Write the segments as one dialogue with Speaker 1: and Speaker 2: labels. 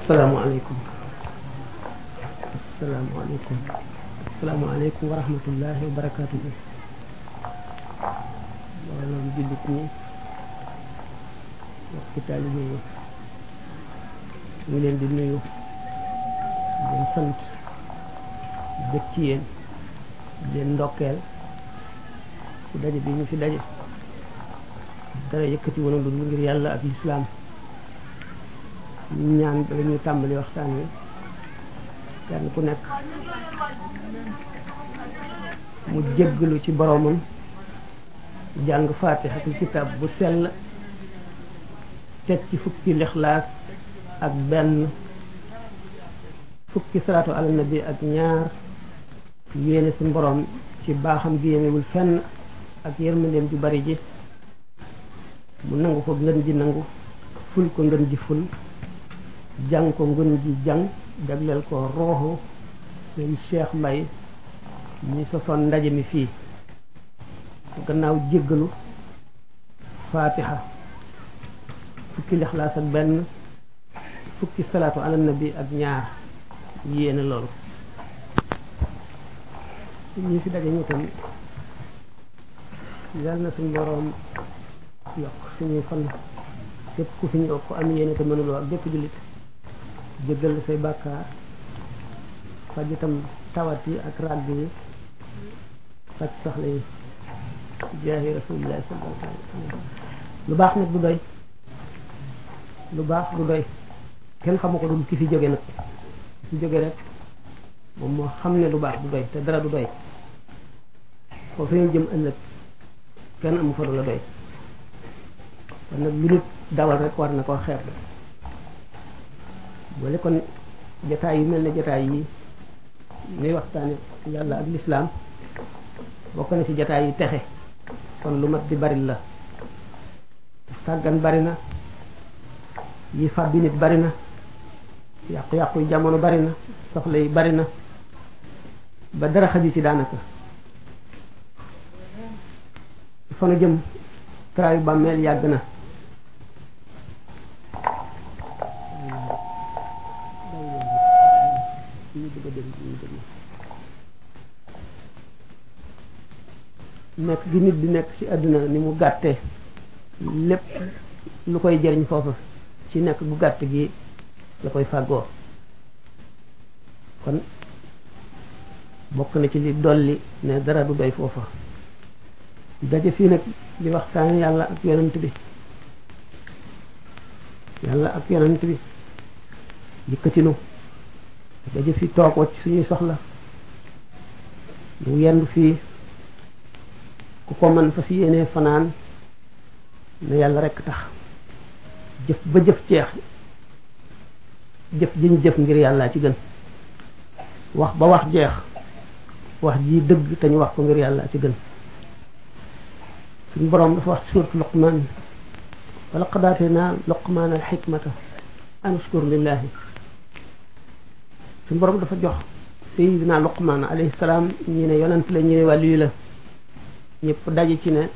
Speaker 1: asalaamaaleykum asalaamaaleykum asalaamaaleykum wa rahmatullahi wa barakaatuhu mbooloo jullit ñi mbokki taalibe yi ñu ngi leen di nuyu di leen sant bëgg ci yéen di leen ndokkeel ci daje bi ñu fi daje dara yëkkati woon lu dul ngir yàlla ak lislaam ñu ñaan bala ñuy tàmbali waxtaan wi kenn ku nekk mu jéggalu ci boromam jàng faatixatul kitaab bu sell teg ci fukki lixlaas ak benn fukki salaatu ala nabi ak ñaar yéene suñu borom ci baaxam gi yemewul fenn ak yërmandeem ju bari ji mu nangu ko ngën ji nangu ful ko ngën ji ful jàng ko ngën ji jàng jagleel ko rooxu seen Cheikh Mbay ñi sosoon ndaje mi fii gannaaw jéggalu faatiha fukki lixlaas ak benn fukki salaatu ala nabi ak ñaar yéene loolu ñi fi daje ñu tam yal na suñ boroom yokk suñuy fan képp ku fi ñëw ko am yéene te mënuloo ak bépp jullit jéggal say bàkkaar faj itam tawat yi ak ràgg yi faj soxla yi jaahi rasulillahi sallallahu alayhi wa sallam lu baax nag du doy lu baax du doy kenn xamu ko dul ki fi jóge nag fi jóge rek moom moo xam ne lu baax du doy te dara du doy foofu ñu jëm ëllëg kenn amu fa du la doy kon nag lu nit dawal rek war na koo xeeb boole kon jataay yu mel ne jataay yi nuy waxtaane yàlla ak lislaam bokk na ci jataay yi texe kon lu mat di bari la sàggan bari na yi fàbbi nit bari na yàqu-yàqu yi jamono bari na soxla yi bari na ba dara xaju ci daanaka fa nu jëm traayu bàmmeel yàgg na nekk gi nit di nekk ci àdduna ni mu gàtte lépp lu koy jëriñ foofu ci nekk bu gàtt gi la koy fàggoo kon bokk na ci li dolli ne dara du doy foofa daje fii nag di waxtaan yàlla ak yonent bi yàlla ak yonent bi yëkkatinu daje fii toog wacc suñuy soxla lu yendu fii ku ko mën fa si yéenee fanaan ne yàlla rekk tax jëf ba jëf ceex jëf jiñ jëf ngir yàlla ci gën wax ba wax jeex wax ji dëgg te ñu wax ko ngir yàlla ci gën suñu boroom dafa wax ci suuratu luqmaan wa laqad aataynaa luqmaana alxikmata an ushkur lillahi suñu boroom dafa jox sayidina luqmaan alayhi salaam ñi ne yonent la ñi ne wàllu la ñëpp daje ci ne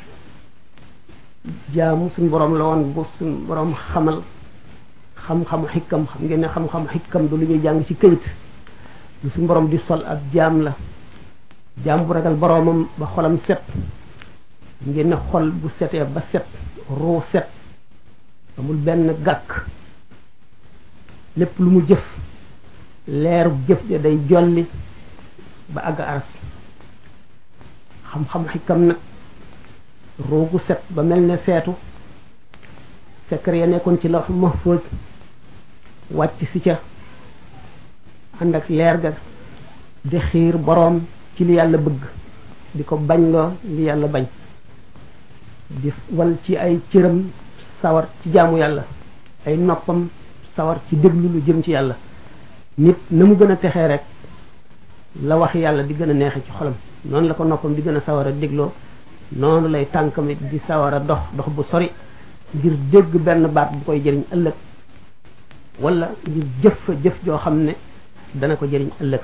Speaker 1: jaamu suñu boroom la woon bu suñu boroom xamal xam-xamu xikkam xam ngeen ne xam-xamu xikkam du lu ñuy jàng ci këyit lu suñu boroom di sol ak jaam la jaam bu ragal boroomam ba xolam set ngeen ne xol bu setee ba set ruu set amul benn gàkk lépp lu mu jëf leeru jëf ja day jolli ba àgg aras xam-xam xikam nag roogu set ba mel ne seetu secret ya nekkoon ci lawh mahfuz wàcc si ca ànd ak leer ga di xiir boroom ci li yàlla bëgg di ko bañ loo li yàlla bañ di wal ci ay cëram sawar ci jaamu yàlla ay noppam sawar ci déglu lu jëm ci yàlla nit na mu gën a texee rek la wax yàlla di gën a neexe ci xolam noonu la ko noppam di gën a sawar a dégloo noonu lay tànkamit di sawar a dox dox bu sori ngir dégg benn baat bu koy jëriñ ëllëg wala ngir jëf fa jëf joo xam ne dana ko jëriñ ëllëg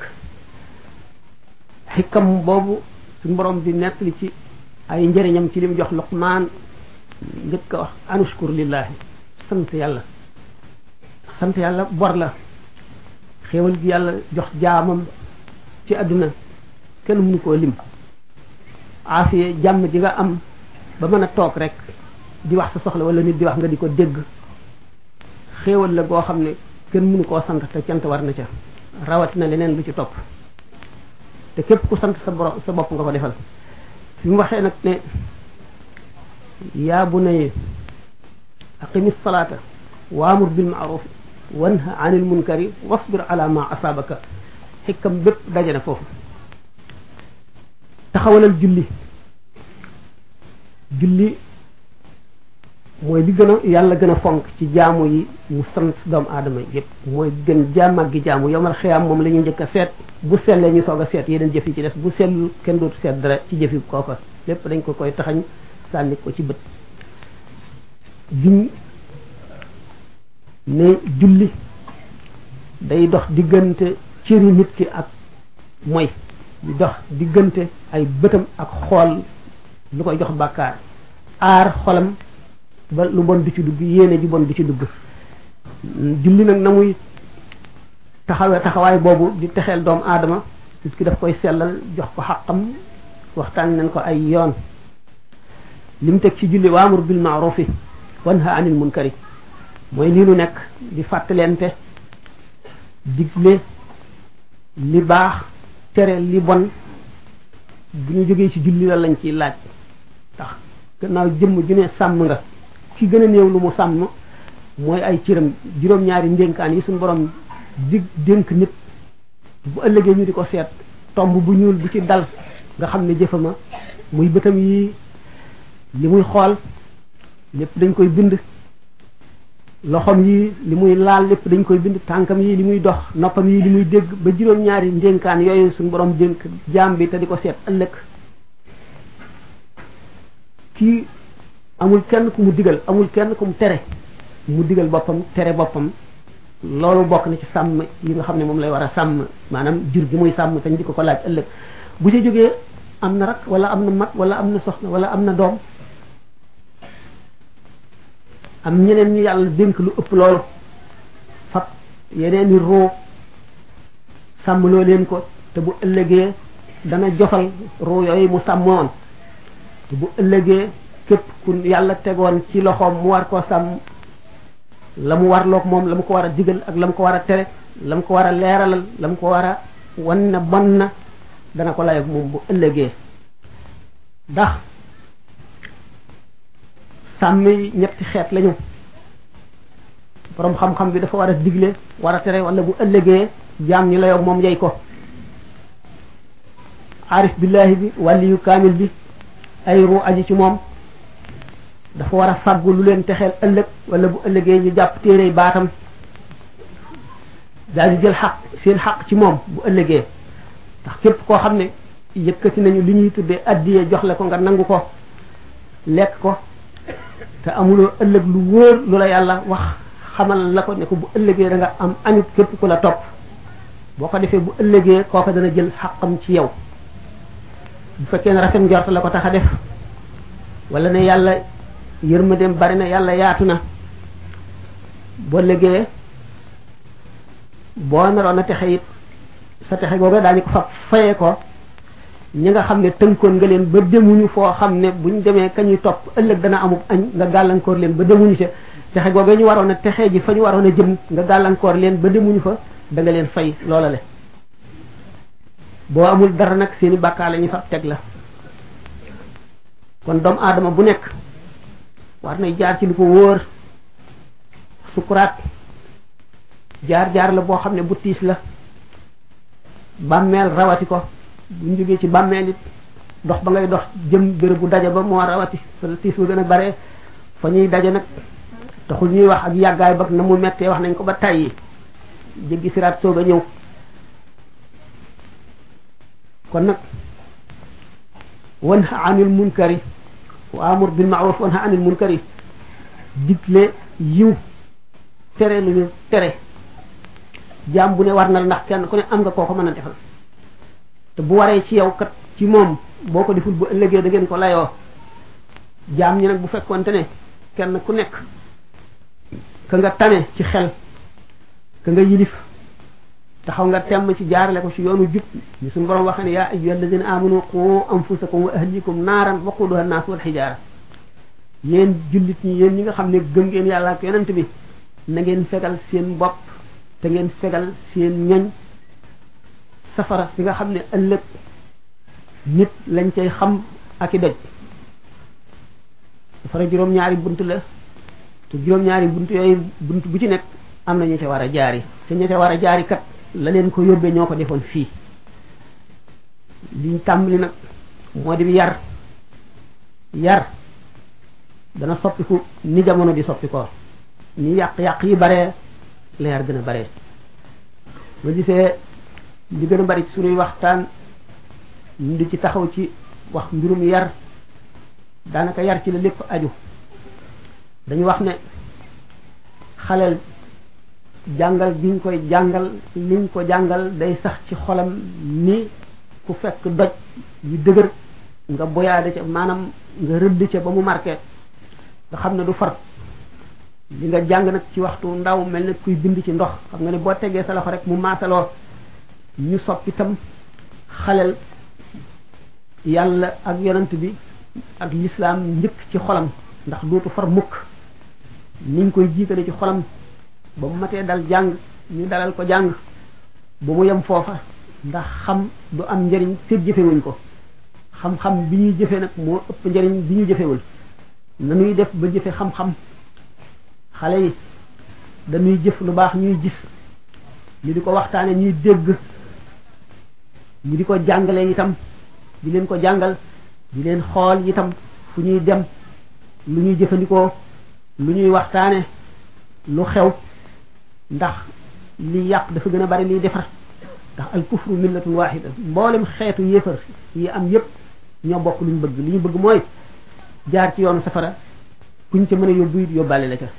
Speaker 1: xikam boobu suñu borom di nettali ci ay njëriñam ci lim jox luqmaan njëkk a wax anushkur lillahi sant yàlla sant yàlla bor la xéewal gi yàlla jox jaamam ci àdduna kenn mënu koo lim aafiye jàmm ji nga am ba mën a toog rek di wax sa soxla wala nit di wax nga di ko dégg xéewal la goo xam ne kenn mënu koo sant te cant war na ca rawatina leneen lu ci topp te képp ku sant sa borom sa bopp nga ko defal fi mu waxee nag ne yaa bunayya aqimi salaata waamur bil maaruf wanha anil munkari wasbir ala ma asaabaka xikkam bépp daje na foofu taxawalal julli julli mooy li gën a yàlla gën a fonk ci jaamu yi mu sant doomu aadama yépp mooy gën jaamag gi jaamu yomal xiyaam moom la ñu njëkk a seet bu sellee ñu soog a seet yeneen jëf yi ci des bu sellul kenn dootu seet dara ci jëfi kooka lépp dañ ko koy taxañ sànni ko ci bët giñ ne julli day dox diggante cëri nit ki ak mooy di dox diggante ay bëtam ak xool lu koy jox bàkkaar aar xolam ba lu bon du ci dugg yéene ji bon du ci dugg julli nag na muy taxawee taxawaay boobu di texeel doomu aadama nit ki daf koy sellal jox ko xaqam waxtaan nañ ko ay yoon lim teg ci julli waamur bil maarufi wanha anil munkari mooy lii nu nekk di fàttalente digle li baax tere li bon bu ñu jógee ci julli la lañ ciy laaj tax gannaaw jëmm ju ne sàmm nga ki gën a néew lu mu sàmm mooy ay cëram juróom-ñaari ndénkaan yi suñu borom dig dénk nit bu ëllëgee ñu di ko seet tomb bu ñuul bu ci dal nga xam ne jëfama muy bëtam yi li muy xool lépp dañ koy bind loxom yi li muy laal lépp dañ koy bind tànkam yi li muy dox noppam yi li muy dégg ba juróom-ñaari ndénkaan yooyu suñu borom dénk jaam bi te di ko seet ëllëg kii amul kenn ku mu digal amul kenn ku mu tere mu digal boppam tere boppam loolu bokk na ci sàmm yi nga xam ne moom lay war a sàmm maanaam jur gi muy sàmm te ñu di ko ko laaj ëllëg bu ci jógee am na rak wala am na mag wala am na soxna wala am na doom am ñeneen ñu yàlla dénk lu ëpp loolu fab yeneen i roo sàmmloo leen ko te bu ëllëgee dana jofal roo yooyu mu sàmmoon te bu ëllëgee képp ku yàlla tegoon ci loxoom mu war koo sàmm la mu warloog moom la mu ko war a digal ak la mu ko war a tere la mu ko war a leeralal la mu ko war a wan na bon na dana ko layoog moom bu ëllëgee ndax sàmm yi ñetti xeet lañu borom xam-xam bi dafa war a digle war a tere wala bu ëllëgee jaam ñi layoog moom yey ko arif billahi bi wàlliyu kaamil bi ay ru aji ci moom dafa war a fàggu lu leen texeel ëllëg wala bu ëllëgee ñu jàpp téere baatam daal di jël xaq seen xaq ci moom bu ëllëgee ndax képp koo xam ne yëkkati nañu li ñuy tuddee addiye jox la ko nga nangu ko lekk ko te amuloo ëllëg lu wóor lu la yàlla wax xamal la ko ne ko bu ëllëgee da nga am añut képp ku la topp boo ko defee bu ëllëgee kooka dana jël xaqam ci yow bu fekkee ne rafet njort la ko tax a def wala ne yàlla yërmandeem bari na yàlla yaatu na boo légee boo naroon a texe it sa texe googa daañu ko fa fayee ko ñi nga xam ne tënkoon nga leen ba demuñu foo xam ne buñ demee ka ñuy topp ëllëg dana amub añ nga gàllankoor leen ba demuñu ca texe googa ñu waroon a texe ji fa ñu waroon a jëm nga gàllankoor leen ba demuñu fa da nga leen fay loola le boo amul dara nag seeni bàkkaar la ñu fa teg la kon doomu aadama bu nekk war nay jaar ci lu ko wóor sukuraat jaar-jaar la boo xam ne bu tiis la bàmmeel rawati ko buñ jógee ci bàmmeel it dox ba ngay dox jëm béréb bu daje ba moo rawati fa tiis ba gën a bare fa ñuy daje nag taxul ñuy wax ak yàggaay ba na mu mettee wax nañ ko ba tàyyi jéggi siraat soog a ñëw kon nag wanha anil munkari wa amur bil ma'ruf wanha anil munkari digle yiw tere lu ñu tere jaam bu ne war na la ndax kenn ku ne am nga koo ko mën a defal te bu waree ci yow kat ci moom boo ko deful bu ëllëgee da ngeen ko layoo jaam ñi nag bu fekkonte ne kenn ku nekk ka nga tane ci xel ka nga yilif taxaw nga temm ci jaarale ko ci yoonu jub ñu suñu borom waxe ne yaa ayyuha alladina amanu qu anfusakum wa ahlikum naaran waquduha annaas wal xijaara yéen jullit ñi yéen ñi nga xam ne gëm ngeen yàlla ak yonent bi na ngeen fegal seen bopp te ngeen fegal seen ñoñ safara si nga xam ne ëllëg nit lañ cay xam ak i doj safara juróom-ñaari bunt la te juróom-ñaari bunt yooyu bunt bu ci nekk am na ñu ca war a jaari te ñu ca war a jaari kat la leen ko yóbbee ñoo ko defoon fii liñ tàmbali nag moo di yar yar dana soppiku ni jamono di soppikoo ni yàq-yàq yi bare la yar gën a bare ma gisee li gën a bari ci suñuy waxtaan ñu di ci taxaw ci wax mbirum yar daanaka yar ci la lépp aju dañu wax ne xaleel jàngal giñ koy jàngal liñ ko jàngal day sax ci xolam ni ku fekk doj yu dëgër nga boyaade ca maanaam nga rëdd ca ba mu marqué nga xam ne du far li nga jàng nag ci waxtu ndaw mel ne kuy bind ci ndox xam nga ne boo tegee sa loxo rek mu maasaloo ñu soppi tam xaleel yàlla ak yonent bi ak lislaam njëkk ci xolam ndax dootu far mukk niñ koy jiitale ci xolam ba mu matee dal jàng ñu dalal ko jàng ba mu yem foofa ndax xam du am njëriñ fekk jëfewuñ ko xam-xam bi ñuy jëfe nag moo ëpp njëriñ bi ñu jëfewul nanuy def ba jëfe xam-xam xale yi dañuy jëf lu baax ñuy gis ñu di ko waxtaane ñuy dégg ñu di ko jàngale itam di leen ko jàngal di leen xool itam fu ñuy dem lu ñuy jëfandikoo lu ñuy waxtaane lu xew ndax li yàq dafa gën a bari liy defar ndax al kufru millatun wahida mboolem xeetu yéefar yi am yépp ñoo bokk lu ñu bëgg li ñu bëgg mooy jaar ci yoonu safara kuñ ca mën a yóbbu it yóbbaale la ca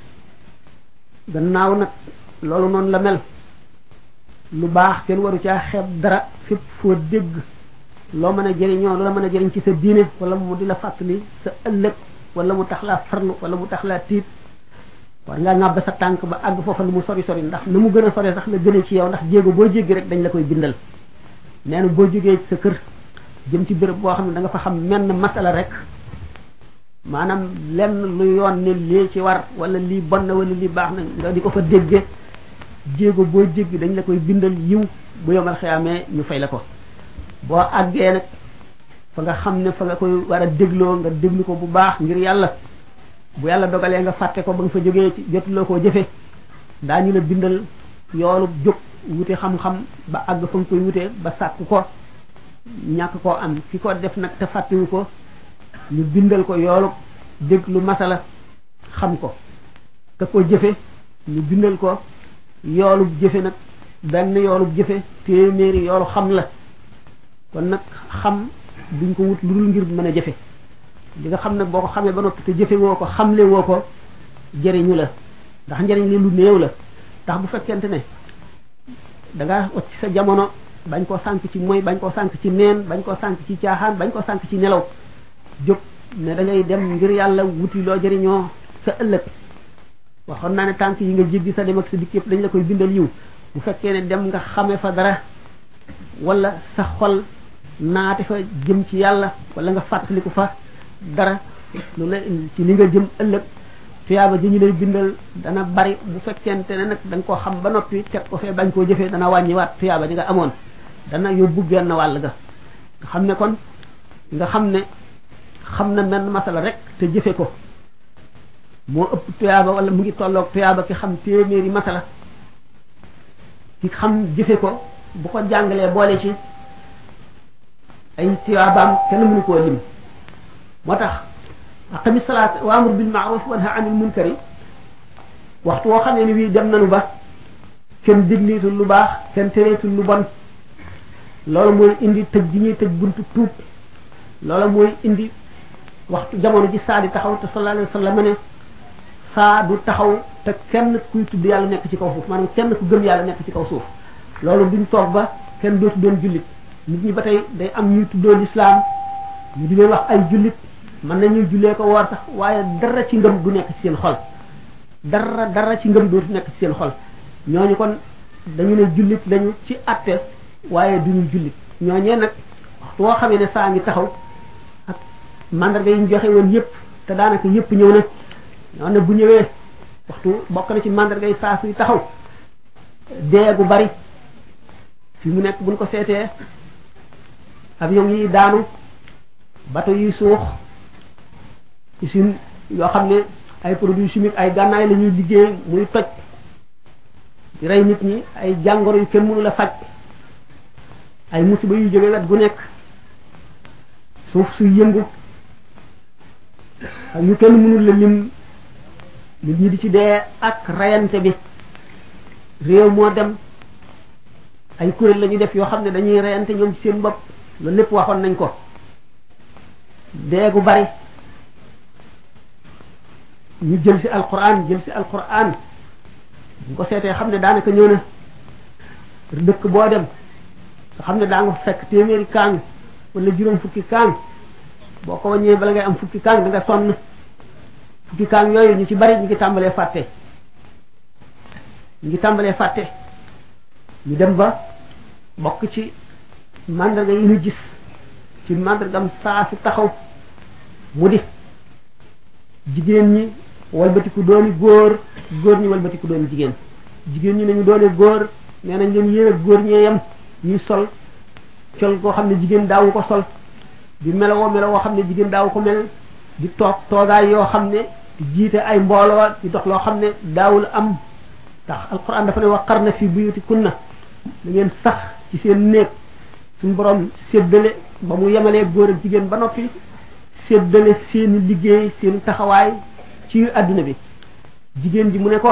Speaker 1: gannaaw nag loolu noonu la mel lu baax kenn waru caa xeeb dara fépp foo dégg loo mën a jëriñoo lu la mën a jëriñ ci sa diine wala mu di la fàttali sa ëllëg wala mu tax laa farlu wala mu tax laa tiit war ngaa ŋàbb sa tànk ba àgg foofa lu mu sori sori ndax na mu gën a sori sax la gën a ci yow ndax jéego boo jéggi rek dañ la koy bindal nee na boo jógee ci sa kër jëm ci béréb boo xam ne da nga fa xam menn masala rek maanaam lenn lu yoon ne lii ci war wala lii bon na wala lii baax na nga di ko fa dégge jéego boo jéggi dañ la koy bindal yiw bu yomal xeyaamee ñu fay la ko boo àggee nag fa nga xam ne fa nga koy war a dégloo nga déglu ko bu baax ngir yàlla bu yàlla dogalee nga fàtte ko ba nga fa jógee ci jotuloo koo jëfe daañu la bindal yoolu jóg wute xam-xam ba àgg fa nga koy wutee ba sàkk ko ñàkk koo am ki ko def nag te fàttewu ko ñu bindal ko yoolu déglu masala xam ko te ko jëfe ñu bindal ko yoolu jëfe nag benn yoolu jëfe téeméeri yoolu xam la kon nag xam duñ ko wut lu dul ngir mën a jëfe li nga xam nag boo ko xamee ba noppi te jëfe woo ko xamle woo ko jëriñu la ndax njëriñ li lu néew la ndax bu fekkente ne da nga wacc sa jamono bañ koo sànk ci mooy bañ koo sànk ci neen bañ koo sànk ci caaxaan bañ koo sànk ci nelaw jóg ne da ngay dem ngir yàlla wuti loo jëriñoo sa ëllëg waxoon naa ne tànk yi nga jéggi sa dem ak sa dikk yëpp dañ la koy bindal yiw bu fekkee ne dem nga xame fa dara wala sa xol naate fa jëm ci yàlla wala nga fàttaliku fa dara lu la ci li nga jëm ëllëg tuyaaba ji ñu lay bindal dana bari bu fekkente ne nag da nga koo xam ba noppi teg ko fee bañ koo jëfee dana wàññiwaat tuyaaba ji nga amoon dana yóbbu genn wàll ga nga xam ne kon nga xam ne xam na menn masala rek te jëfe ko moo ëpp tuyaaba wala mu ngi tolloog tuyaaba ki xam téeméeri masala ki xam jëfe ko bu ko jàngalee boole ci ay tuyaabaam kenn mënu koo lim moo tax aqami salaat wa amur bil maaruf wa nahy anil munkari waxtu woo xamee ni wii dem nanu ba kenn digliitul lu baax kenn tereetul lu bon loolu mooy indi tëj gi ñuy tëj buntu tuub loolu mooy indi waxtu jamono ji saa di taxaw te sallallahu alayhi wa sallam ne saa du taxaw te kenn kuy tudd yàlla nekk ci kaw suuf maanaam kenn ku gëm yàlla nekk ci kaw suuf loolu duñ toog ba kenn dootu doon jullit nit ñi ba tey day am ñuy tuddoo lislaam ñu di leen wax ay jullit mën nañuy jullee ko woor sax waaye dara ci ngëm du nekk ci seen xol dara dara ci ngëm dootu nekk ci seen xol ñooñu kon dañu ne jullit lañu ci atte waaye duñu jullit ñooñee nag waxtu woo xamee ne saa ngi taxaw ak mandarga yi ñu joxe woon yëpp te daanaka yëpp ñëw na ñoo ne bu ñëwee waxtu bokk na ci mandarga yi saa suy taxaw dee gu bari fi mu nekk buñ ko seetee avion yi daanu bateau yi suux usine yoo xam ne ay produits chimiques ay gànnaay la ñuy liggéey muy toj di rey nit ñi ay jàngoro yu kenn mënu la faj ay musiba yu jóge wet gu nekk suuf suy yëngu ak yu kenn mënul la lim nit ñi di ci dee ak rayante bi réew moo dem ay kuréel la ñuy def yoo xam ne dañuy reyante ñoom ci seen bopp loolu lépp waxoon nañ ko dee gu bari ñu jël ci alquran jël ci alquran bu ko seetee xam ne daanaka ñëw na dëkk boo dem nga xam ne daa nga fekk téeméeri kaang wala juróom fukki kaang boo ko wàññee bala ngay am fukki kaang da nga sonn fukki kaang yooyu ñu ci bari ñu ngi tàmbalee fàtte ñu ngi tàmbalee fàtte ñu dem ba bokk ci mandarga yi ñu gis ci mandargam saa si taxaw mu di jigéen ñi walbatiku dooni góor góor ñi walbatiku dooni jigéen jigéen ñi nañu doone góor nee nañ leen yéen ak góor ñee yem ñuy sol col koo xam ne jigéen daawu ko sol di melowoo melowoo xam ne jigéen daawu ko mel di toog toogaay yoo xam ne di jiite ay mbooloo di dox loo xam ne daawul am ndax alquran dafa ne waqarna fi buyutikunna da ngeen sax ci seen néeg suñu borom séddale ba mu yemalee góor ak jigéen ba noppi séddale seeni liggéey seeni taxawaay ci adduna bi jigéen ji mu ne ko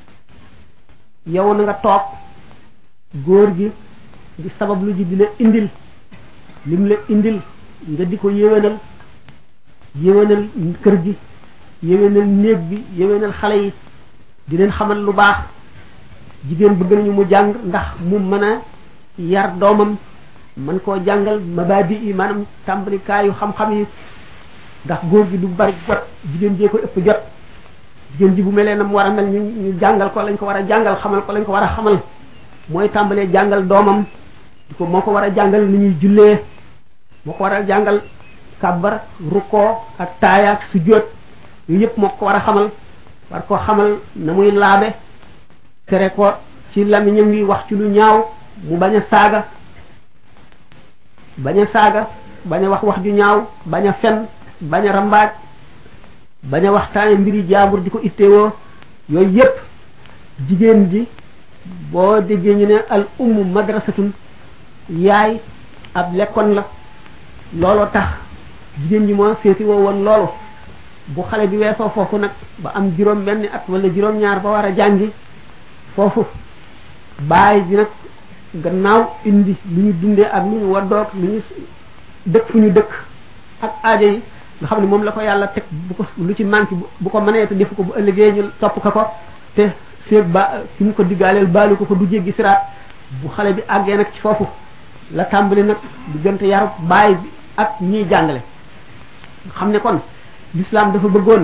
Speaker 1: yow na nga toog góor gi di sabab lu ji di la indil lim la indil nga di ko yéwénal yéwénal kër gi yéwénal néeg bi yéwénal xale yi di leen xamal lu baax jigéen bëgg nañu mu jàng ndax mu mën a yar doomam man koo jàngal mabaadi yi maanaam tàmbalikaayu xam-xam yi ndax góor gi du bari jot jigéen jee ko ëpp jot jigéen ji bu melee na mu war a mel ñu ñu jàngal ko lañ ko war a jàngal xamal ko lañ ko war a xamal mooy tàmbalee jàngal doomam di ko moo ko war a jàngal ni ñuy jullee moo ko war a jàngal kàbbar rukkoo ak taaya ak sujjóot yooyu yëpp moo ko war a xamal war koo xamal na muy laabe tere ko ci lamiñam wi wax ci lu ñaaw mu bañ a saaga bañ a saaga bañ a wax wax ju ñaaw bañ a fen bañ a rambaaj bañ a waxtaane mbiri jaambur di ko ittewoo yooyu yépp jigéen ji boo déggee ñu ne al ummu madrasatun yaay ab lekkoon la looloo tax jigéen ji moo féeti woo woon loolu bu xale bi weesoo foofu nag ba am juróom benn at wala juróom ñaar ba war a jàngi foofu baay bi nag gannaaw indi lu ñu dundee ak lu ñu waddoog lu ñu dëkk fu ñu dëkk ak aajo yi nga xam ne moom la ko yàlla teg bu ko lu ci manqué bu ko mënee te defu ko bu ëllëgee ñu topp ko ko te féeg ba fi mu ko diggaaleel baalu ko ko du jéggi siraat bu xale bi àggee nag ci foofu la tàmbali nag diggante yaru baay bi ak ñiy jàngale xam ne kon l'islam dafa bëggoon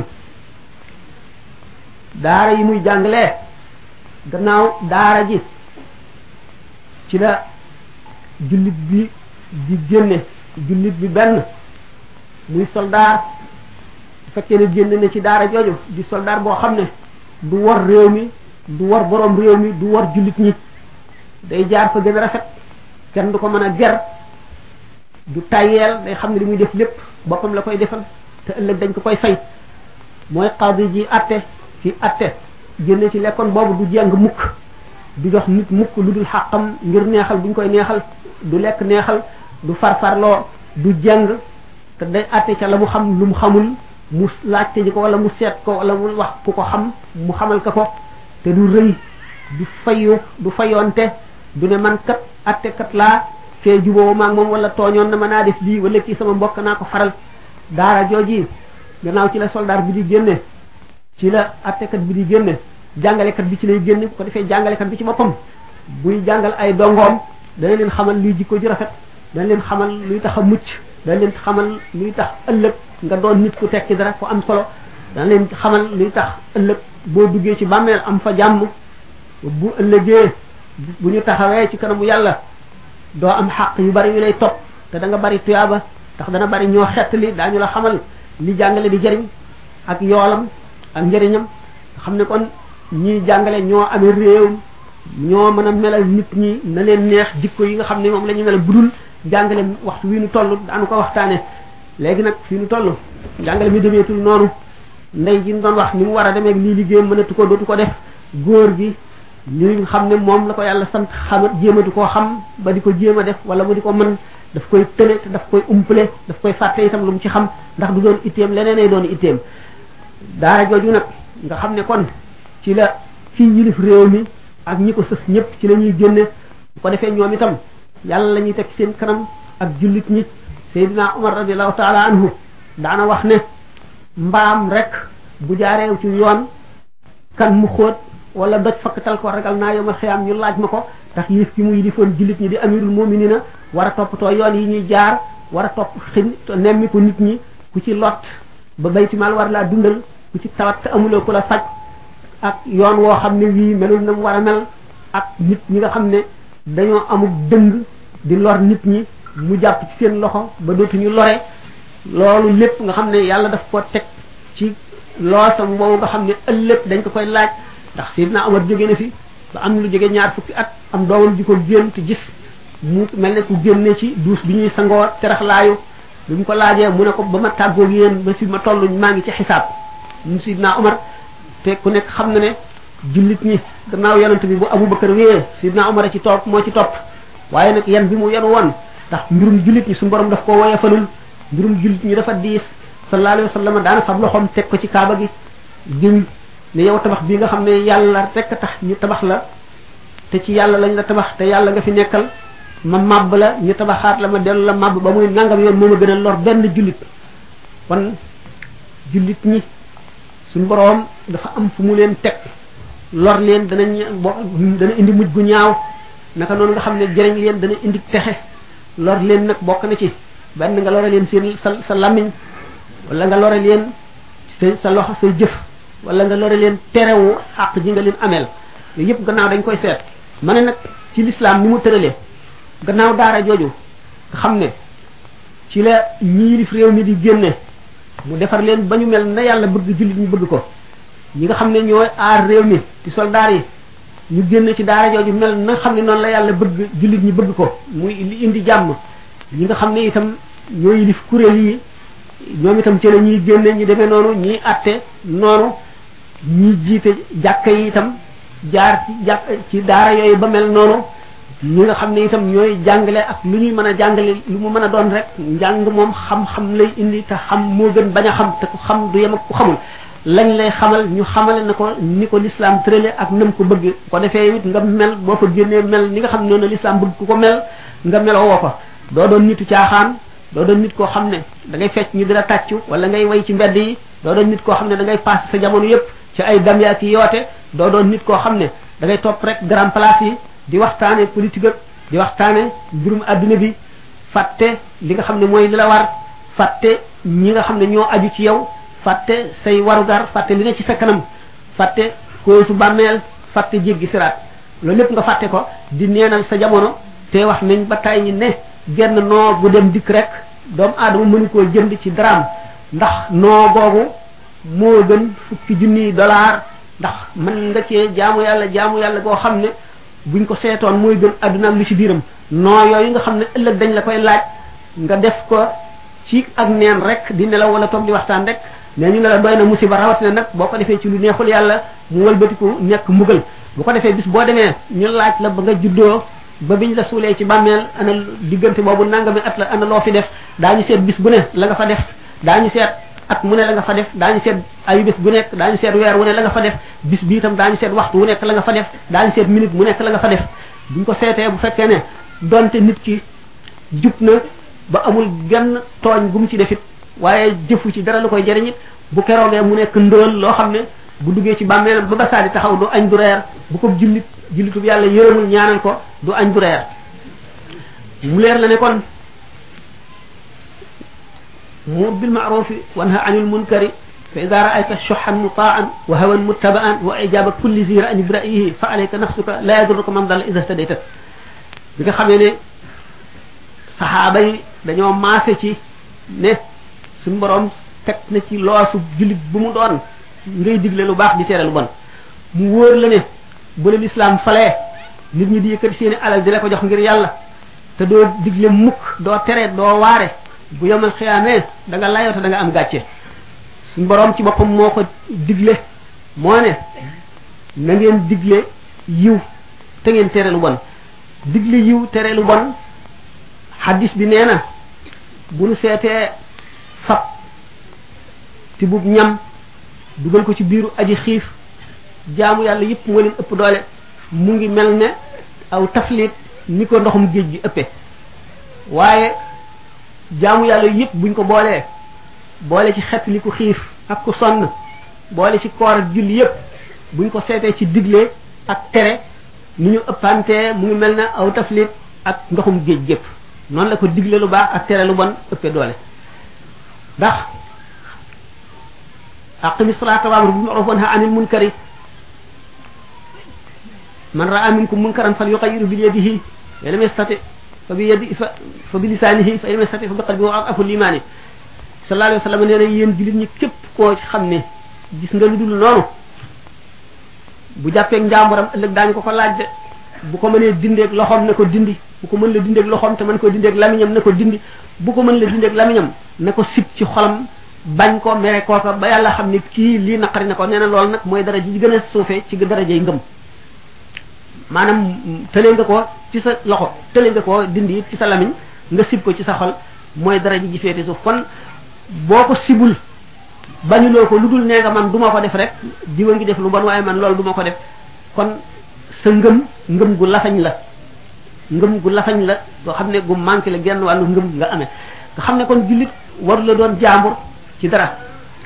Speaker 1: daara yi muy jàngalee gannaaw daara ji ci la jullit bi di génne jullit bi benn muy soldaar bu fekkee ne génne na ci daara jooju di soldaar boo xam ne du war réew mi du war borom réew mi du war jullit ñi day jaar fa gën a rafet kenn du ko mën a ger du tayeel day xam ne li muy def lépp boppam la koy defal te ëllëg dañ ko koy fay mooy xaadi ji atte ci atte génne ci lekkoon boobu du jàng mukk du jox nit mukk lu dul xàqam ngir neexal buñ koy neexal du lekk neexal du farfarloo du jàng te day atte ca la mu xam lu mu xamul mu laajte ji ko wala mu seet ko wala mu wax ku ko xam mu xamal ka ko te du rëy du fayu du fayoonte du ne man kat atte kat laa fee juboo maag moom wala tooñoon na ma naa def lii wala kii sama mbokk naa ko faral daara jooji gannaaw ci la soldat bi di génne ci la attekat bi di génne jàngalekat bi ci lay génne bu ko defee jàngalekat bi ci boppam buy jàngal ay dongoom dana leen xamal luy jikko ju rafet dana leen xamal luy tax a mucc dana leen xamal luy tax ëllëg nga doon nit ku tekki dara ku am solo dana leen xamal luy tax ëllëg boo duggee ci bàmmeel am fa jàmm bu ëllëgee bu ñu taxawee ci kanamu yàlla doo am xaq yu bari yu lay topp te da nga bari tuyaaba ndax dana bari ñoo xettali daañu la xamal li jàngale di jëriñ ak yoolam ak njëriñam xam ne kon ñii jàngale ñoo amee réew ñoo mën a melal nit ñi na leen neex jikko yi nga xam ne moom la ñu melal budul jàngale waxtu wi nu toll daanu ko waxtaane léegi nag fii nu toll jàngale mi demeetul noonu ndey ji ñu doon wax ni mu war a demee lii liggéeyam mënatu ko dootu ko def góor gi li nga xam ne moom la ko yàlla sant xamat jéematu koo xam ba di ko jéem a def wala mu di ko mën daf koy tële te daf koy umpale daf koy fàtte itam lu mu ci xam ndax du doon itteem leneen ay doon itteem daara jooju nag nga xam ne kon ci la fii yilif réew mi ak ñi ko sës ñëpp ci la ñuy génne bu ko defee ñoom itam yàlla la ñuy teg seen kanam ak jullit ñi Seydina Umar radiallahu taala anhu daana wax ne mbaam rek bu jaareew ci yoon kan mu xóot wala doj fakkatal ko ragal naa yomal xiyaam ñu laaj ma ko ndax yilif ki mu yilifoon jullit ñi di amirul muminina war a toppatoo yoon yi ñuy jaar war a topp xin nemmi ko nit ñi ku ci lot ba baytimaal war laa dundal ku ci tawat te amuloo ku la faj ak yoon woo xam ne wii melul na mu war a mel ak nit ñi nga xam ne dañoo amul dëng di lor nit ñi mu jàpp ci seen loxo ba dootuñu lore loolu lépp nga xam ne yàlla daf ko teg ci loosam boobu nga xam ne ëllëg dañ ko koy laaj ndax Seydina Omar jóge na fi ba am lu jóge ñaar fukki at am doomam ji ko génn te gis mu mel ne ku génne ci duus bi ñuy sangoo teraxlaayu bi mu ko laajee mu ne ko ba ma tàggoog yéen ba fi ma toll maa ngi ci xisaab mu Seydina Omar te ku nekk xam na ne jullit ñi gannaaw yonent bi bu Abubakar wéyee Seydina Omar a ci topp moo ci topp waaye nag yan bi mu yenu woon ndax mbirum jullit ñi su borom daf ko woyefalul mbirum jullit ñi dafa diis sallallahu alayhi wa sallam daana fab loxoom teg ko ci kaaba gi giñ ne yow tabax bii nga xam ne yàlla rek a tax ñu tabax la te ci yàlla lañ la tabax te yàlla nga fi nekkal ma màbb la ñu tabaxaat la ma dellu la màbb ba muy nangam yoon moo ma gën a lor benn jullit kon jullit ñi suñu boroom dafa am fu mu leen teg lor leen danañ bo dana indi mujj gu ñaaw naka noonu nga xam ne jëriñ leen dana indi texe lor leen nag bokk na ci benn nga lore leen seen sa sa lamiñ wala nga lore leen sa sa loxo say jëf wala nga lore leen terewu xàq ji nga leen ameel yooyu yëpp gannaaw dañ koy seet ma ne nag ci lislaam ni mu tëralee gannaaw daara jooju nga xam ne ci la ñiilif réew mi di génne mu defar leen ba ñu mel na yàlla bëgg jullit ñu bëgg ko ñi nga xam ne ñooy aar réew mi ci soldaar yi ñu génn ci daara jooju mel na xam ne noonu la yàlla bëgg jullit ñi bëgg ko muy li indi jàmm ñi nga xam ne itam ñooy yilif kuréel yi ñoom itam ci la ñuy génne ñu demee noonu ñiy atte noonu ñi jiite jàkka yi itam jaar ci jàkk ci daara yooyu ba mel noonu ñi nga xam ne itam ñooy jàngale ak lu ñuy mën a jàngale lu mu mën a doon rek njàng moom xam-xam lay indi te xam moo gën bañ a xam te ku xam du yem ak ku xamul lañ lay xamal ñu xamale na ko ni ko l'islam tërale ak nam ko bëgg ko defee it nga mel boo fa génnee mel ni nga xam ne noonu l'islam bëgg ku ko mel nga meloo woo ko doo doon nitu caaxaan doo doon nit koo xam ne da ngay fecc ñu di la tàccu wala ngay way ci mbedd yi doo doon nit koo xam ne da ngay passé sa jamono yépp ci ay dam yaa ki yoote doo doon nit koo xam ne da ngay topp rek grand place yi di waxtaane politique ak di waxtaane mbirum adduna bi fàtte li nga xam ne mooy li la war fàtte ñi nga xam ne ñoo aju ci yow fàtte say warugar fàtte li ne ci sa kanam fàtte ko su bàmmeel fàtte jéggi siraat loolu lépp nga fàtte ko di neenal sa jamono te wax nañ ba tay ñi ne genn noo bu dem dikk rek doomu aadama mënu koo jënd ci daraam ndax noo googu moo gën fukki junniy dollar ndax mën nga cee jaamu yàlla jaamu yàlla goo xam ne buñ ko seetoon mooy gën adduna ak li ci biiram noo yooyu nga xam ne ëllëg dañ la koy laaj nga def ko ci ak neen rek di nelaw wala toog di waxtaan rek mais ñu ne la doy na musiba rawatina nag boo ko defee ci lu neexul yàlla mu wëlbatiku nekk mbugal bu ko defee bis boo demee ñu laaj la ba nga juddoo ba biñ la suulee ci bàmmeel ana diggante boobu nangami at la ana loo fi def daañu seet bis bu ne la nga fa def daañu seet at mu ne la nga fa def daañu seet ayu bés bu nekk daañu seet weer wu ne la nga fa def bis bi itam daañu seet waxtu wu nekk la nga fa def daañu seet minute mu nekk la nga fa def buñ ko seetee bu fekkee ne donte nit ki jub na ba amul genn tooñ gu mu ci defit waaye jëfu ci dara lu koy jëriñ it bu keroogee mu nekk ndóol loo xam ne bu duggee ci bàmmeelam ba basaa di taxaw du añ du reer bu ko jullit jullitub yàlla yërëmul ñaanal ko du añ du reer mu leer la ne kon mur bil ma'rufi wanha anil munkari fa ida raayta shuhan mutaan wa hawan muttabaan wa ijaba kulli zi ra'in bi ra'yihi fa alayka nafsuka la yadurruka man dalla ida htadayta bi nga xamee ne saxaaba yi dañoo maase ci ne suñu borom teg na ci loosu jullit bu mu doon ngay digle lu baax di tere lu bon mu wóor la ne bu la lislaam falee nit ñi di yëkkati seeni alal di la ko jox ngir yàlla te doo digle mukk doo tere doo waare bu yomal xiyaamee da nga layoo te da nga am gàcce suñ borom ci boppam moo ko digle moo ne na ngeen digle yiw te ngeen tere lu bon digle yiw tere lu bon hadis bi nee na bu nu seetee fab ti bub ñam dugal ko ci biiru aji xiif jaamu yàlla yëpp moo leen ëpp doole mu ngi mel ne aw taflit ni ko ndoxum géej gi ëppee waaye jaamu yàlla yëpp buñ ko boolee boole ci xet li ku xiif ak ku sonn boole ci koor ak julli yëpp buñ ko seetee ci digle ak tere ni ñu ëppantee mu ngi mel ne aw taflit ak ndoxum géej gépp noonu la ko digle lu baax ak tere lu bon ëppee doole ndax aqimi salata wa amru bil ma'ruf wa nahy anil munkari man ra'a minkum munkaran falyughayyirhu bi yadihi fa lam yastati fa bi yadi fa fa bi lisanihi fa lam yastati fa bi qalbihi wa afu limani sallallahu alayhi wa sallam nee na yéen jullit ñi képp koo ci xam ne gis nga lu dul noonu bu jàppeeg njàmburam ëllëg daañu ko ko laaj de bu ko mënee dindeeg loxoom na ko dindi bu ko mën la dindeeg loxoom te mën ko dindeeg lamiñam na ko dindi bu ko mën la dindeeg lamiñam na ko sib ci xolam bañ ko mere kooka ba yàlla xam ne kii lii naqari na ko nee na loolu nag mooy dara ji gën a suufee ci darajay ngëm maanaam tëlee nga ko ci sa loxo tëlee nga ko dindi ci sa lamiñ nga sib ko ci sa xol mooy dara ji féete suuf kon boo ko sibul bañuloo ko lu dul nee nga man du ma ko def rek diwa ngi def lu bon waaye man loolu du ma ko def kon sa ngëm ngëm gu lafañ la ngëm gu lafañ la goo xam ne gu manqué la genn wàllu ngëm nga amee nga xam ne kon jullit waru la doon jaambur ci dara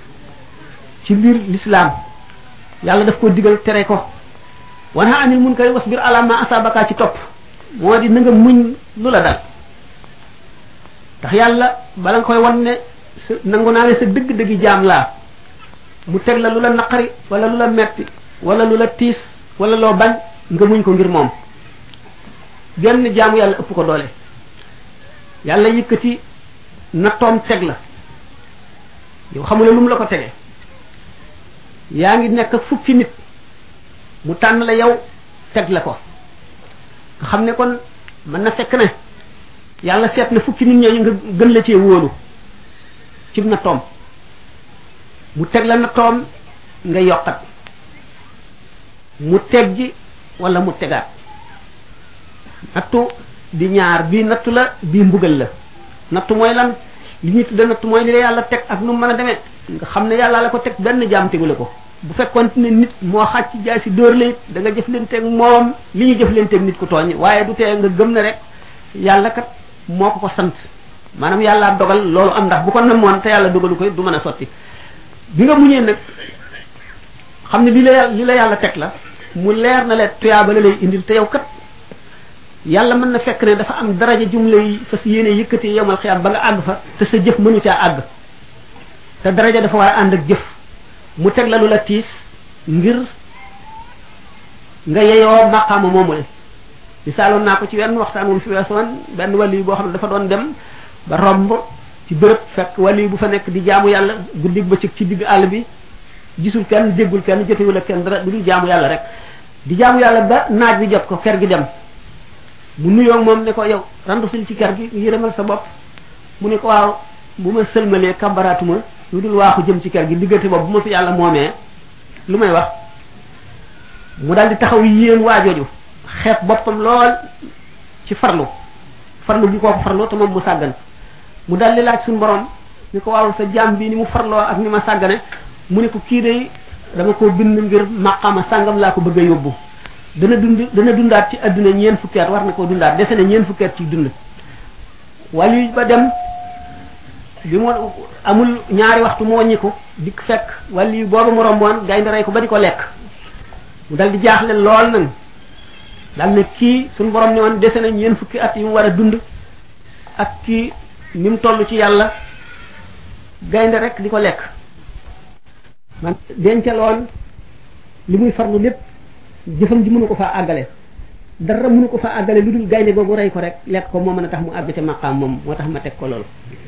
Speaker 1: ci biir l'islam yàlla daf ko digal tere ko wana anil munkari wasbir ala ma asabaka ci topp moo di na nga muñ lu la dal ndax yàlla bala nga koy wan ne sa nangu naa ne sa dëgg-dëggi jaam laa mu teg la lu la naqari wala lu la metti wala lu la tiis wala loo bañ nga muñ ko ngir moom genn jaamu yàlla ëpp ko doole yàlla yëkkati nattoom teg la yow xamula lu mu la ko tege yaa ngi nekk ak fukki nit mu tànn la yow teg la ko nga xam ne kon mën na fekk ne yàlla seet na fukki nit ñooñu nga gën la cee wóolu ci na toom mu teg la na toom nga yokkat mu teggi wala mu tegaat nattu di ñaar bii nattu la bii mbugal la nattu mooy lan li ñuy tudde nattu mooy li la yàlla teg ak nu mu mën a demee nga xam ne yàlla la ko teg benn jaam tegu la ko bu fekkoon ne nit moo xàcc jaay si dóor la it da nga jëf leen teg moom li ñu jëf leen teg nit ku tooñ waaye du tee nga gëm ne rek yàlla kat moo ko ko sant maanaam yàlla dogal loolu am ndax bu ko namoon te yàlla dogalu ko du mën a sotti bi nga muñee nag xam ne li la li la yàlla teg la mu leer na leen tuyaaba la lay indil te yow kat yàlla mën na fekk ne dafa am daraja jum lay fas yéene yëkkati yomal xiyaam ba nga àgg fa te sa jëf mënu caa àgg te daraja dafa war a ànd ak jëf mu teg la lu la tiis ngir nga yeyoo maqaama moomu le misaaloon naa ko ci wenn waxtaan wul fi weesoon benn wàll yi boo xam ne dafa doon dem ba romb ci bërëb fekk wàll yi bu fa nekk di jaamu yàlla guddig bëccëg ci digg àll bi gisul kenn déggul kenn jotewul ak kenn dara du dul jaamu yàlla rek di jaamu yàlla ba naaj bi jot ko ker gi dem mu nuyoo moom ne ko yow randu sil ci ker gi yërëmal sa bopp mu ne ko waaw bu ma sëlmalee kambaraatuma lu dul waaxu jëm ci ker gi diggante boobu bu ma fi yàlla moomee lu may wax mu daal di taxaw yéen waajooju xeeb boppam lool ci farlu farlu gi kooku farlu te moom mu sàggan mu daal di laaj suñu borom ni ko waaw sa jaam bi ni mu farloo ak ni ma sàggane mu ne ko kii day dama ko bind ngir maqama sàngam laa ko bëgg a yóbbu dana dund dana dundaat ci àdduna ñeen fukki at war na koo dundaat dese na ñeen fukki at ci dund wàllu ba dem bi mu amul ñaari waxtu mu wàññiku dikk fekk wàllu booba mu romboon gaynde rey ko ba di ko lekk mu dal di jaaxle lool nag dal ne kii suñu borom ne woon dese na ñeen fukki at yi mu war a dund ak kii ni mu toll ci yàlla gaynde rek di ko lekk man dencaloon li muy farlu lépp jëfam ji mënu ko faa àggale dara mënu ko faa àggale lu dul gaynde googu rey ko rek lekk ko moo mën a tax mu àgg ca maqaam moom moo tax ma teg ko loolu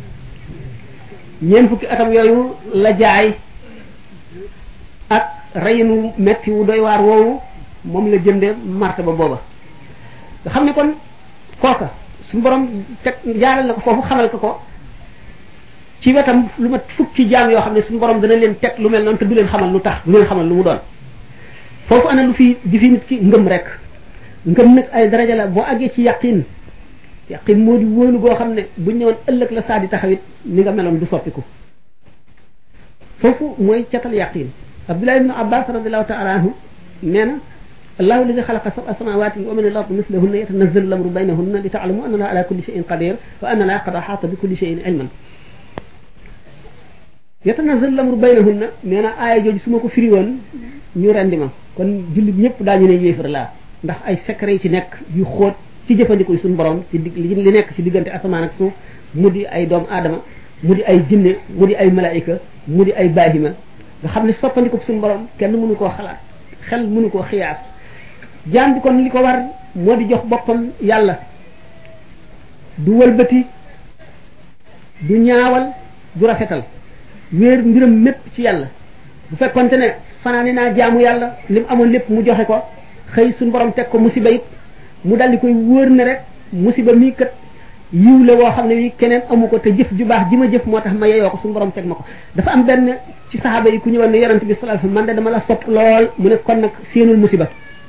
Speaker 1: ñeent fukki atam yooyu la jaay ak reyinu metti wu doy waar woowu moom la jënde marte ba booba nga xam ne kon kooka suñu borom teg jaaral na ko foofu xamal ko ko ci wetam lu mat fukki jaam yoo xam ne suñu borom dana leen teg lu mel noonu te du leen xamal lu tax du leen xamal lu mu doon foofu ana lu fi di fi nit ki ngëm rek ngëm nag ay daraja la boo àggee ci yaqin yaqin moo di wóolu goo xam ne buñ ñëwoon ëllëg la saa di taxawit ni nga meloon du soppiku foofu mooy catal yaqin abdullah ibnu abbas radiallahu taala anhu nee na allahu alladi xalaqa sab'a samawati wa min al-ardi mislahunna yatanazzalu al-amru baynahunna li ta'lamu anna allaha ala kulli shay'in qadir wa anna allaha qad ahata bi kulli shay'in ilman yatanazzalu al-amru baynahunna nee na aaya jooju su ma ko firi woon ñu rendi ma kon jullit ñëpp daañu ne yéefar laa ndax ay secret yi ci nekk yu xóot ci jëfandikoo suñu borom ci dig li nekk ci diggante asamaan ak suuf mu di ay doomu aadama mu di ay jinne mu di ay malaayika mu di ay baahima nga xam ne soppandiku suñu borom kenn mënu koo xalaat xel mënu koo xiyaas jaam bi kon li ko war moo di jox boppam yàlla du wëlbati du ñaawal du rafetal wéer mbiram mépp ci yàlla bu fekkonte ne fanaane naa jaamu yàlla lim amoon lépp mu joxe ko xëy suñu borom teg ko musiba it mu daldi koy wóor ne rek musiba mii kat yiw la woo xam ne wi keneen amu ko te jëf ju baax ji ma jëf moo tax ma yeyoo ko suñu borom teg ma ko dafa am benn ci saxaaba yi ku ñëwoon ne yonent bi sallallahu alayhi wasallam man de dama la sopp lool mu ne kon nag séenul musiba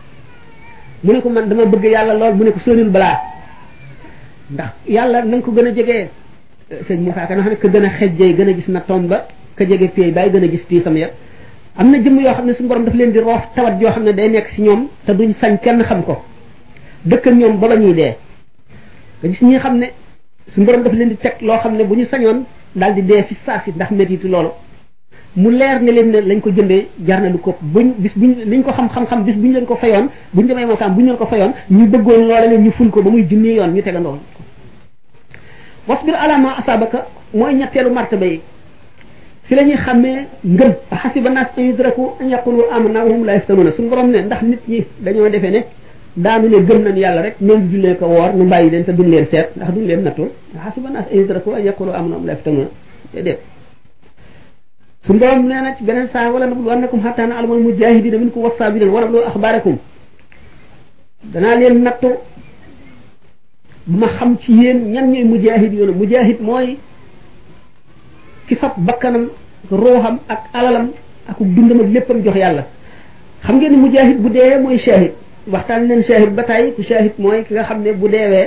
Speaker 1: mu ne ko man dama bëgg yàlla lool mu ne ko séenul balaa ndax yàlla na nga ko gën a jegee sëñ Moussa Ka nga xam ne ka gën a xejjee gën a gis na tomb ba ka jege pay bàyyi gën a gis tiisam yëpp am na jëmm yoo xam ne suñu borom daf leen di roof tawat yoo xam ne day nekk ci ñoom te duñ sañ kenn xam ko dëkk ak ñoom ba ba ñuy dee nga gis ñi xam ne suñu borom daf leen di teg loo xam ne bu ñu sañoon daal di dee fi saa si ndax métitu loolu mu leer ne leen ne lañ ko jëndee jar na lu ko buñ bis buñ liñ ko xam-xam-xam bis buñ leen ko fayoon buñ demee mookaam buñ leen ko fayoon ñu bëggoon loola leen ñu ful ko ba muy junni yoon ñu tegandoo wasbir ala ma asabaka mooy ñetteelu martaba yi fi la ñuy xàmmee ngëm xasiba nas an yudraku an yaqulu amanna wa hum la yaftanuna suñu borom ne ndax nit ñi dañoo defee ne daanu ne gëm nañ yàlla rek ñoom jullee ko woor nu bàyyi leen te duñ leen seet ndax duñ leen nattul xasiba nas an yudraku an yaqulu amanna wa hum la yaftanuna déedéet suñu borom nee na ci beneen saa wala nablu annakum hatta na alamal mujahidina minkum wassabirin wa nablu axbarakum danaa leen nattu bu ma xam ci yéen ñan ñooy mujahid yoonu mujahid mooy ki fab bakkanam ruuxam ak alalam ak dundam ak léppam jox yàlla xam ngeen ni mujahid bu deewee mooy shahid waxtaan leen shahid ba tey ku shahid mooy ki nga xam ne bu deewee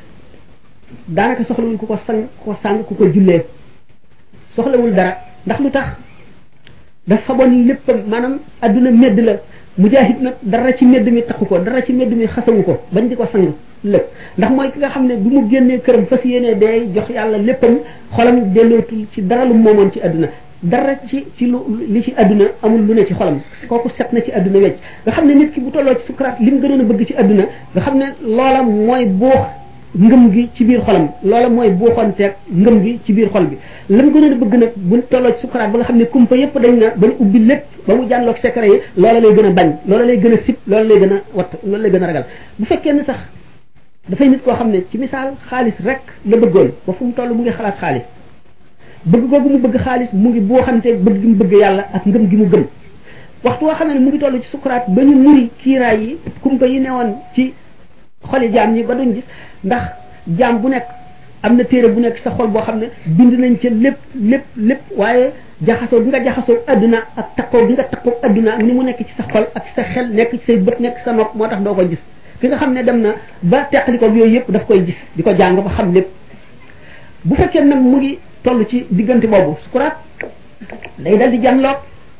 Speaker 1: daanaka soxlawul ku ko sang ku ko sang ku ko jullee soxlawul dara ndax lu tax dafa faboon léppam maanaam adduna medd la mujahid nag dara ci medd mi taxu ko dara ci medd mi xasawu ko bañ di ko sang lépp ndax mooy ki nga xam ne bu mu génnee këram fas yéenee day jox yàlla léppam xolam dellootul ci dara lu moomoon ci adduna dara ci ci lu li ci adduna amul lu ne ci xolam kooku set na ci adduna wecc nga xam ne nit ki bu tolloo ci sukuraat li mu gënoon a bëgg ci adduna nga xam ne loola mooy buux ngëm gi ci biir xolam loola mooy buuxonteeg ngëm gi ci biir xol bi la mu gënoon a bëgg nag bu tolloo ci sukuraat ba nga xam ne kumpa yépp dañ na ba ñu ubbi lépp ba mu jànloog secret yi loola lay gën a bañ loola lay gën a sib loola lay gën a watt loola lay gën a ragal bu fekkee ne sax dafay nit koo xam ne ci misaal xaalis rek la bëggoon ba fu mu toll mu ngi xalaat xaalis bëgg googu mu bëgg xaalis mu ngi buuxante bëgg gi mu bëgg yàlla ak ngëm gi mu gëm waxtu woo xam ne mu ngi toll ci sukuraat ba ñu muri kiiraay yi kumpa yi newoon ci xoli jaam ñi ba duñ gis ndax jaam bu nekk am na téere bu nekk sa xol boo xam ne bind nañ ca lépp lépp lépp waaye jaxasoo bi nga jaxasoo adduna ak takkoo bi nga takkoo adduna ak ni mu nekk ci sa xol ak sa xel nekk ci say bët nekk sa nopp moo tax doo ko gis ki nga xam ne dem na ba teqali ko yooyu yëpp daf koy gis di ko jàng ba xam lépp bu fekkee nag mu ngi toll ci diggante boobu sukuraat day dal di janloog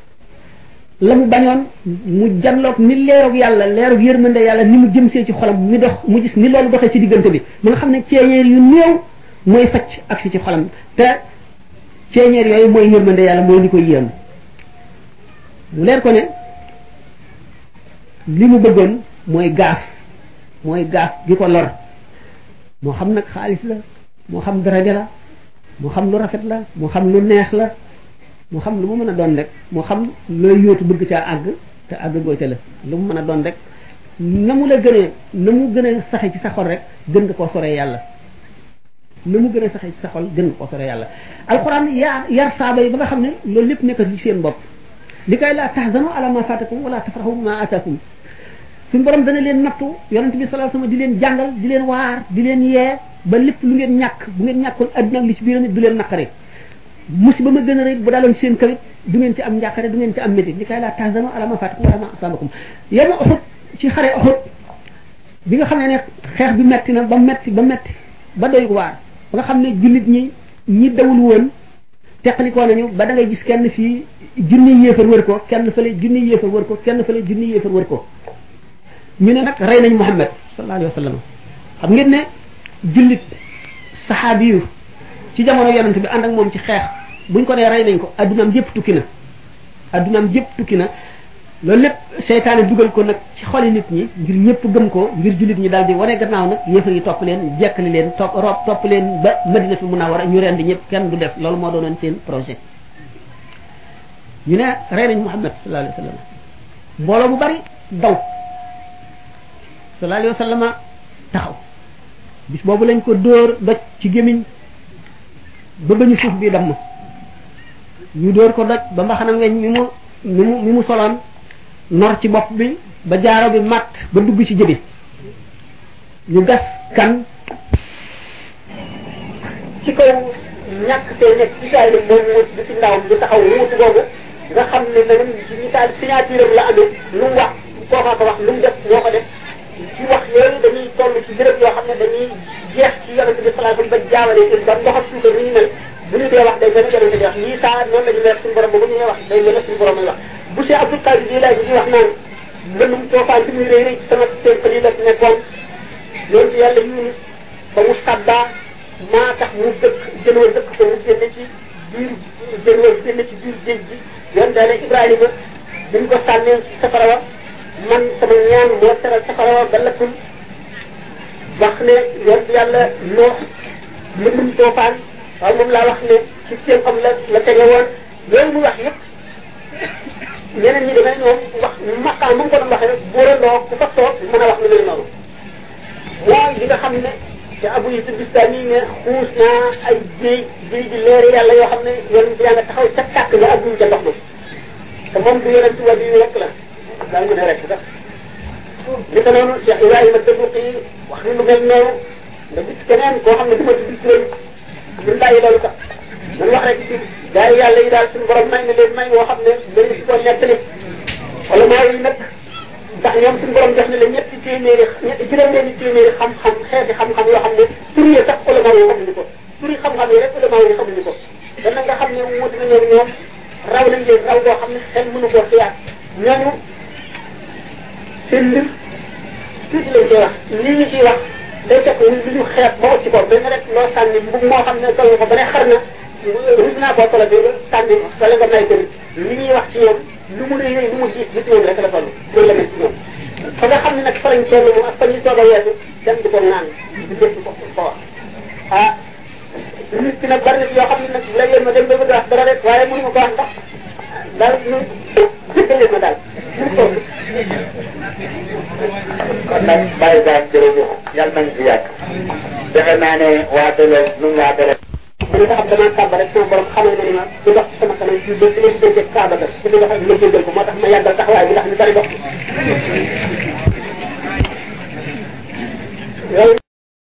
Speaker 1: la mu bañoon mu janloog ni leeroog yàlla leeroog yërmande yàlla ni mu jëmsee ci xolam mi dox mu gis ni loolu doxee ci diggante bi mu nga xam ne ceeñeer yu néew mooy facc ak si ci xolam te ceeñeer yooyu mooy yërmande yàlla mooy li koy yéem mu leer ko ne li mu bëggoon mooy gaaf mooy gaaf gi ko lor moo xam nag xaalis la moo xam daraja la moo xam lu rafet la moo xam lu neex la mu xam lu mu mën a doon rek moo xam looy yóotu bëgg caa àgg te àgg goo ca la lu mu mën a doon rek na mu la gënee na mu gën a saxe ci sa xol rek gën nga koo soree yàlla na mu gën a saxe ci sa xol gën nga koo soree yàlla alquran yaa yar saaba yi ba nga xam ne loolu lépp nekkat ci seen bopp li kay laa tahzanu ala ma fatakum wala tafrahu ma atakum suñu borom dana leen nattu yonente bi sallallahu alayhi wasallam di leen jàngal di leen waar di leen yee ba lépp lu ngeen ñàkk bu ngeen ñàkkoon adduna ak li ci biiram it du leen naqare musiba ma gën a rëy bu daaloon seen kawit du ngeen ci am njàqare du ngeen ci am métit li kay laa tahzanu ala ma fatakum wala ma asabakum yema Uhud ci xare Uhud bi nga xam ne ne xeex bi metti na ba metti ba metti ba doy waar ba nga xam ne jullit ñi ñi dawul woon teqalikoo nañu ba da ngay gis kenn fii junni yéefar wër ko kenn fële junni yéefar wër ko kenn fële junni yéefar wër ko ñu ne nag rey nañ Muhammad sallallahu alayhi wa sallam xam ngeen ne jullit saxaabi yu ci jamono yonent bi ànd ak moom ci xeex buñ ko dee rey nañ ko addunaam yëpp tukki na addunaam yëpp tukki na loolu lépp seytaane dugal ko nag ci xoli nit ñi ngir ñëpp gëm ko ngir jullit ñi daal di wane gannaaw nag yéefar yi topp leen jekkali leen topp rob topp leen ba madinatul munawwara ñu rendi ñëpp kenn du def loolu moo doonoon seen projet ñu ne rey nañ Muhammad sallallahu alayhi wa sallam mbooloo bu bari daw sallallahu alayhi wa sallam taxaw bis boobu lañ ko dóor doj ci gémmiñ ba bañu suuf bi damm ñu dóor ko doj ba mbaxanam weñ mi mu mi mu mi mu soloon nor ci bopp bi ba jaaro bi matt ba dugg ci jëbi ñu gas kan ci kaw ñàkk tey nekk ci saay moom mu di ci ndawam di taxaw wuutu boobu nga xam ne nagam ci misaal signature am la amee lu mu wax kookaa ko wax lu mu def moo ko def ci wax yooyu dañuy toll ci béréb yoo xam ne dañuy jeex ci yonente bi salaa ba jaawale seen ba ndoxam suuka ni ñu mel bu ñu dee wax day mel yonente bi wax lii saa noonu la ñu mel suñu borom ba bu ñu wax day mel suñu borom ay wax bu see Abdul Qadir di laaj di wax naan mbëndum toofaan bi muy rëy rëy ci sama seen pëli la nekkoon loolu ci yàlla Yunus ba mu sadda maa tax mu dëkk jënoo dëkk ko mu génne ci biir jënoo génne ci biir géej gi yoon daale Ibrahima bi ñu ko sànnee ci safara wa man sama ñaan moo teral safara wa ba lëkkul wax ne yoon yàlla noox mbëndum toofaan waaye moom laa wax ne ci seen am la la tege woon loolu muy wax yëpp ñeneen ñi demee ñoom wax maqaam mu ngi ko doon waxee rek bóorandoo ku fa toog mën a wax lu mel noonu mooy li nga xam ne te abu yi bistani ne xuus naa ay géej géej gi leeri yàlla yoo xam ne yonent yaa nga taxaw ca tàkk nga ak duñ ca ndox ma te moom du yonent wàllu yu rek la daa mën a rek sax li ko noonu Cheikh Ibrahima Dabuqi wax ni lu mel noonu nga gis keneen koo xam ne du ma tudd turam ñu bàyyi loolu sax dañ wax rek ci gaa yi yàlla yi daal suñu borom may na leen may woo xam ne dañu si ko nettali wala maa yi nag ndax ñoom suñu borom def na leen ñetti téeméeri ñetti juróom-benni téeméeri xam-xam xeeti xam-xam yoo xam ne tur yi sax ulama yi xamuñu ko tur yi xam-xam yi rek ulama yi xamuñu ko dan nga xam ne wuti na ñoom ñoom raw nañ leen raw boo xam ne xel mënu koo xiyaat ñooñu seen mbir tuuti lañ koy wax lii ñu ciy wax day fekk lu ñu xeet ba ci ko benn rek loo sànni mbub moo xam ne sol ko ba ne xar na rus naa koo solo bi sànni wala nga may tamit li ñuy wax ci ñoom lu mu rëy lu mu gis gis ñoom rek la toll loolu la mel ci ñoom fa nga xam ne nag fa lañ toll moom ak fa ñu soog a weesu dem di ko naan di def ko ko wax ah nit ki nag bari na yoo xam ne nag léeg-léeg ma dem ba bëgg wax dara rek waaye mënu ma ko wax ndax daal ñu jëkkal leen ma daal
Speaker 2: kon nag bàyyi daal jërëjëf yàlla nañ fi yàgg defe naa ne waatale nu mu waatale
Speaker 1: man nga xam damaa kàmba rek sama borom xamal na ni ma du dox ci sama kanam ci ba ci leen dégg kaaba ga ci li nga xam ne ma jéggal ko moo tax ma yàggal taxawaay bi ndax ñu bari dox